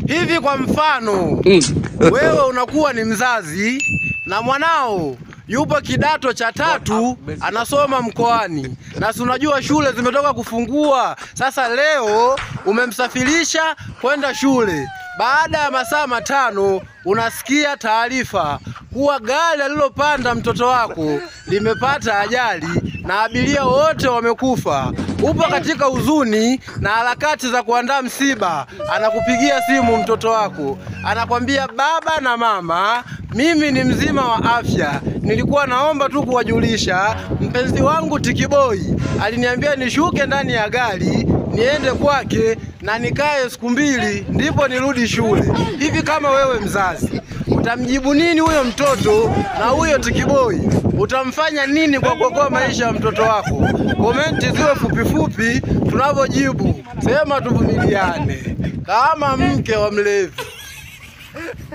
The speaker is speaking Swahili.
Hivi kwa mfano, wewe unakuwa ni mzazi na mwanao yupo kidato cha tatu anasoma mkoani, na si unajua shule zimetoka kufungua. Sasa leo umemsafirisha kwenda shule, baada ya masaa matano unasikia taarifa kuwa gari alilopanda mtoto wako limepata ajali na abiria wote wamekufa. Upo katika huzuni na harakati za kuandaa msiba, anakupigia simu mtoto wako, anakwambia baba na mama, mimi ni mzima wa afya, nilikuwa naomba tu kuwajulisha mpenzi wangu Tikiboi aliniambia nishuke ndani ya gari niende kwake na nikae siku mbili ndipo nirudi shule. Hivi kama wewe mzazi utamjibu nini huyo mtoto na huyo Tikiboi? Utamfanya nini kwa kuokoa maisha ya mtoto wako? Komenti ziwe fupi fupi, tunavyojibu sema tuvumiliane kama mke wa mlevi.